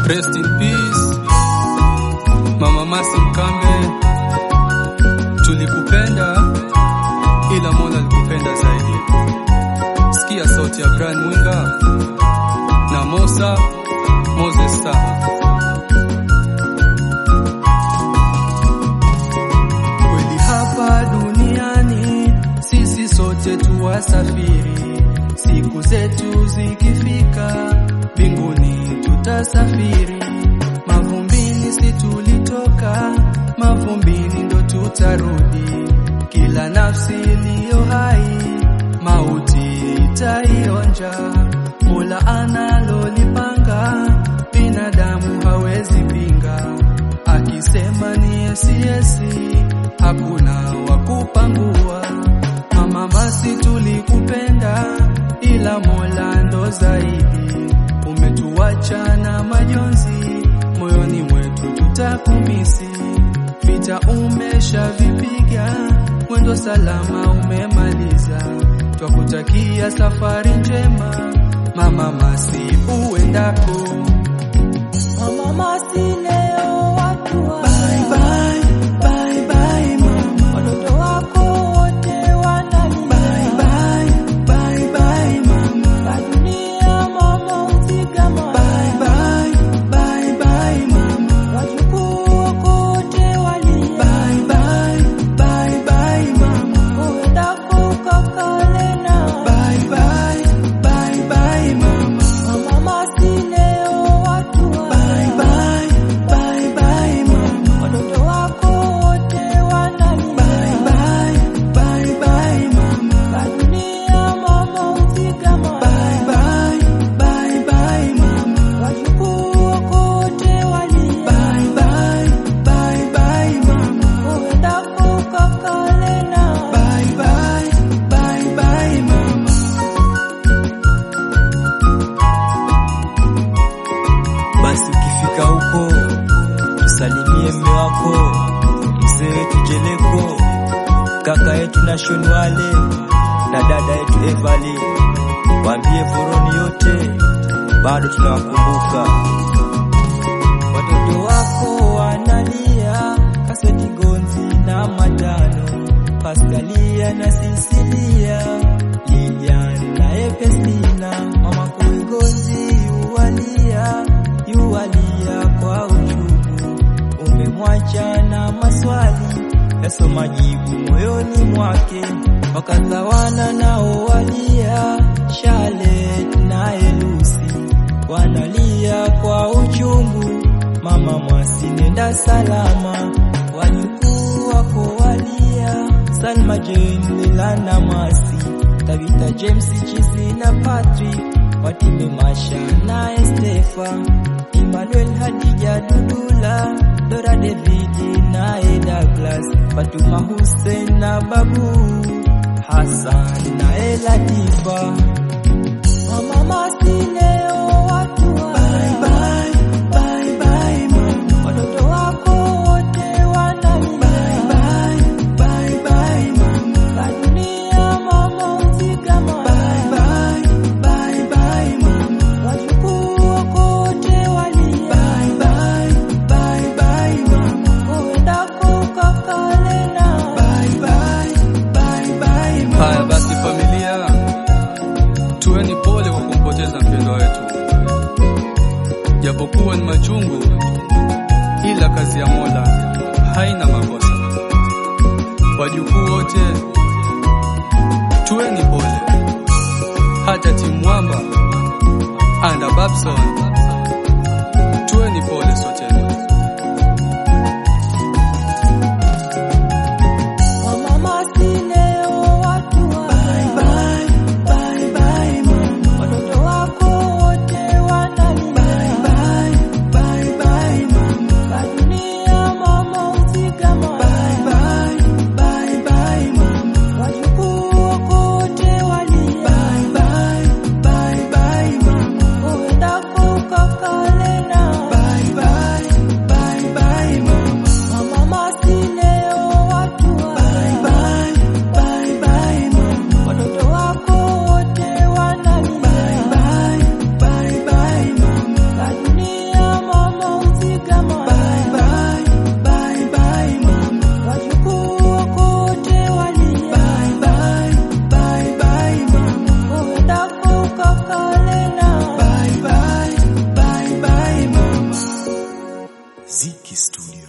Rest in peace Mama Masi Mkambe, tulikupenda ila Mola alikupenda zaidi. Sikia sauti ya Brian Mwinga na Mosa Moses Taha. Kweli hapa duniani sisi sote tuwasafiri, siku zetu zikifika mbinguni tutasafiri. Mavumbini si tulitoka, mavumbini ndo tutarudi. Kila nafsi iliyo hai mauti itaionja. Mola analolipanga binadamu hawezi pinga, akisema ni yesi yesi, hakuna wa kupangua. Mama Masi tulikupenda, ila Mola ndo zaidi. Umetuacha na majonzi, moyoni mwetu tutakumisi. Vita umeshavipiga, mwendo salama umemaliza. Twakutakia safari njema, Mama Masi uendako. Mama Masi leo watu wa Bye bye, bye bye mama. watoto wako wote wanalia Bye bye, bye bye mama. Kwa dunia mama uzigama Bye bye, bye bye mama. wajukuu wako wote walia Bye bye, bye bye mama. uendako kakalena Bye bye, bye bye mama. Mama Masi leo watu wa Bye bye, bye bye mama. watoto wako wote wanalia Bye bye, bye bye mama. Kwa dunia mama uzigama Bye bye, bye bye mama. wajukuu wako wote walia Bye bye, bye bye mama. uendako kakalena Bye bye, bye bye mama. Basi ukifika huko tusalimie mme wako mzee wetu Jeleko, kaka yetu na Shonwale na dada yetu Evali, waambie foroni yote bado tunawakumbuka. Watoto wako wanalia, kaseti gonzi na matano, Paskalia na Sisilia, Lilian na Epesina, mama kuigonzi yuwalia, yuwalia kwa uchungu, umemwacha na maswali yaso majibu moyoni mwake, wakazawana nao walia, Charlotte na Elusi wanalia kwa uchungu, mama Mwasi nenda salama, wajukuu wako walia, Salma Jane Milana Mwasi, Tabitha James Chizi na Patrick, Watime Masha na Estefa, Emmanuel Hadija Dudula, Dora David na Douglas, Fatuma Hussein na Babu, Hassan na Elatifa. Mama Masi leo watu wa Bye bye, bye bye mama. watoto wako wote wanalia Bye bye, bye bye mama. Kwa dunia mama uzigama Bye bye, bye bye mama. wajukuu wako wote walia Bye bye, bye bye mama. uendako kakalena Bye bye, bye bye mama. Haya basi familia, tuweni pole kwa kumpoteza mpendwa wetu, japokuwa ni machungu, ila kazi ya Mola haina makosa. Wajukuu wote tuweni pole, hata timu mwamba anda Babson, tuweni pole soteni. Mama Masi leo watu wa Bye bye, bye bye mama. watoto wako wote wanalia Bye bye, bye bye mama. Kwa dunia mama uzigama Bye bye, bye bye mama. wajukuu wako wote walia Bye bye, bye bye mama. uendako kakalena Bye bye, bye bye mama. Mama Masi leo watu wa Bye bye, bye bye mama. watoto wako wote wanalia Bye bye, bye bye mama. Kwa dunia mama Studio.